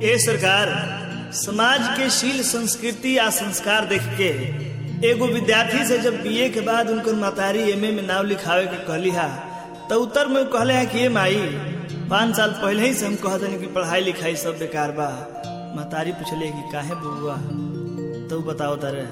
ए सरकार समाज के शील संस्कृति आ संस्कार देख के एगो विद्यार्थी से जब बीए के बाद उनकर मातारी एमए में नाम लिखावे के कहली हा तो उत्तर में उ कहले है कि ए माई पाँच साल पहले ही से हम कहते कि पढ़ाई लिखाई सब बेकार बा मातारी पूछले कि काहे बुआ तो उ बताओ तारे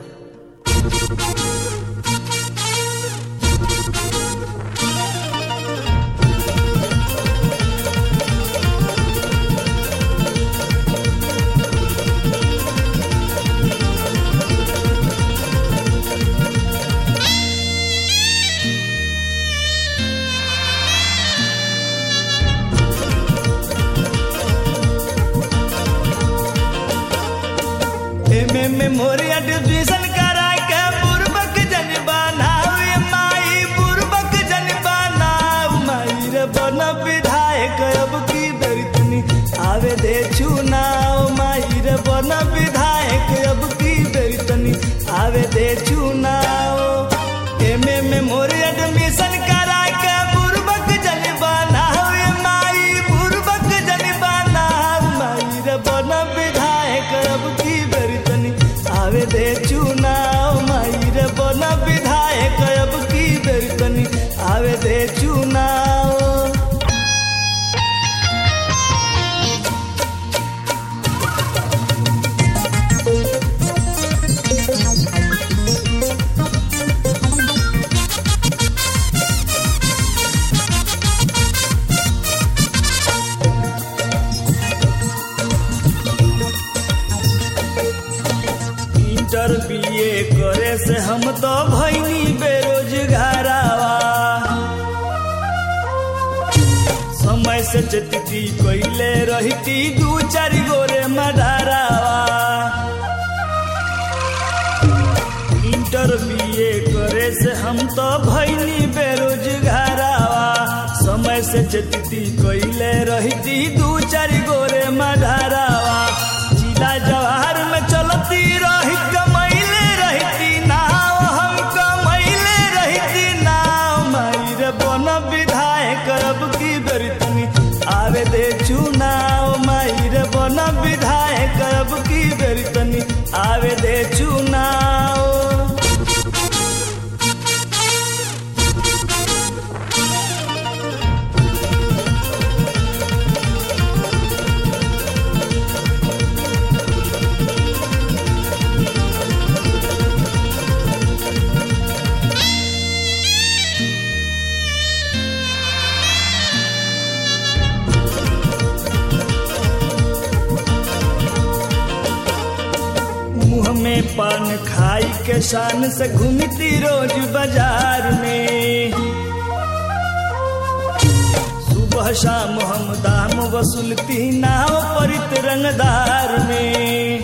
एमे में मोरिया डिवीजन करा के बुरबक जन बनावे माई बुरबक जन बनाव माई रे बन विधायक अब की बेरितनी आवे दे चुनाव माई रे बन विधायक अब की बेरितनी आवे दे चुनाव एमे में मोरिया एडमिशन करा के बुरबक जन बनावे माई बुरबक जन बनाव माई रे बन विधायक अब की बेरितनी आवे दे चुनाव माई रे बन विधायक अब की बेरितनी आवे दे चुनाव इंटर बीए करे से हम तो भैनी बेरोजगारावा समय से चतती कैले रहती दू चार गोरे मडारावा इंटर बीए करे से हम तो भैनी बेरोजगारावा समय से चतती कैले रहती दू चार गोरे मडारावा जिला जवाहर में चलती रही कमैले रहती नाव हम कमैले रहती नाव मायर बन विधायक अब की बेरितनी आवे दे चुनाव मायर बन विधायक अब की बेरितनी आवे दे चुनाव मुंह में पान खाई के शान से घूमती रोज बाजार में सुबह शाम हम दाम वसूलती नाव परित रंगदार में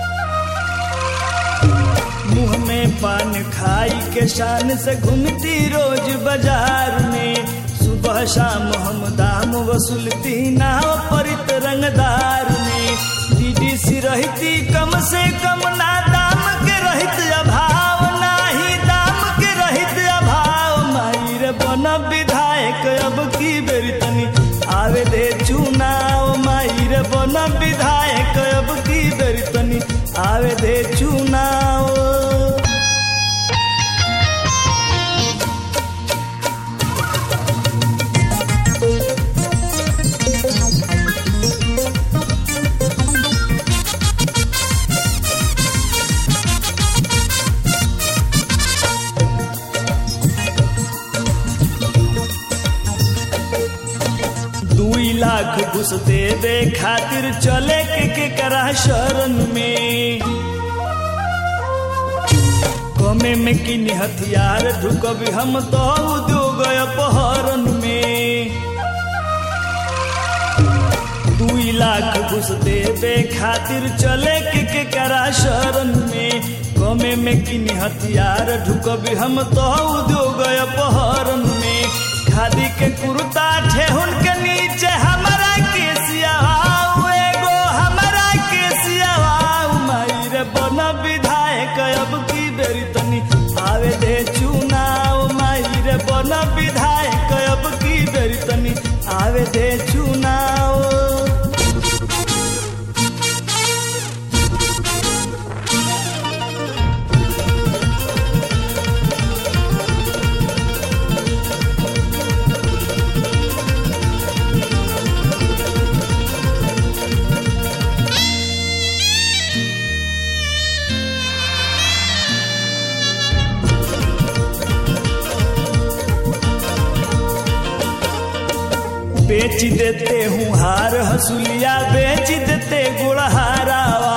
मुंह में पान खाई के शान से घूमती रोज बाजार में सुबह शाम हम दाम वसूलती नाव परित रंगदार में डीडीसी रहती कम से कम ना दाम के रहित अभाव नाही दाम के रहित अभाव मायर बन विधायक अब की बेरितनी आवे दे चुनाव मायर बन विधायक अब की बेरितनी आवे दे चुनाव दुई लाख घुस देवे खातिर चले के के करा शरण में कमे में किन हथियार ढुकब हम तो उद्योग अपहरण में दुई लाख घुस देवे खातिर चले के के करा शरण में कमे में किन हथियार ढुकब हम तो उद्योग अपहरण में खादी के कुर्ता ठेहुन के नीचे हमारा के सियावाऊ एगो हमारा के सियावाऊ माई रे बन विधायक अब की बेरी तनी आवे दे चुनाव माई रे बन विधायक अब की बेरी तनी आवे दे चुनाव बेच देते हूँ हार हसुलिया बेच देते गुड़हारावा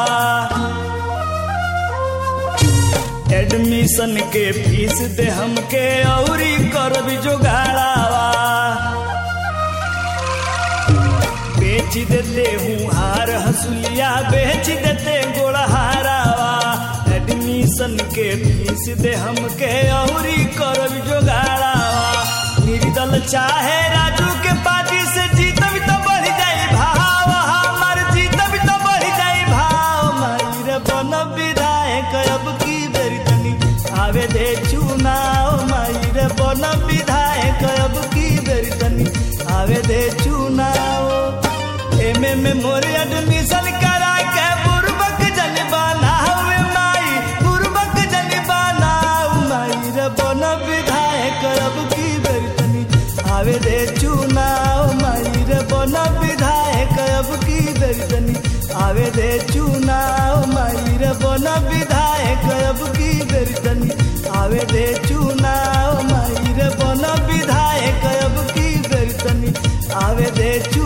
एडमिशन के फीस दे हमके औरी करब जोगाड़ावा बेच देते हूँ हार हसुलिया बेच देते गोड़हारावा एडमिशन के फीस दे हमके औरी करब जोगाड़ावा निर्दल चाहे राजू के पार्टी से जीतब तो बढ़ जाई भाव हमार जीतब तो बढ़ जाई भाव मायर बन विधायक अब की बेरी तनी आवे दे चुनाव मायर बन विधायक अब की बेरी तनी आवे दे चुनाव एमे में मोर एडमिशन करा के बुरबक जन बनावे माई बुरबक जन बनाऊ माई रे बन विधायक अब की बेरी तनी आवे दे चुनाव माई रे बन विधायक अब की बेरी तनी आवे दे चुनाव माई रे बन विधायक अब की बेरी तनी आवे दे चुनाव माई रे बन विधायक अब की बेरी तनी आवे दे चुनाव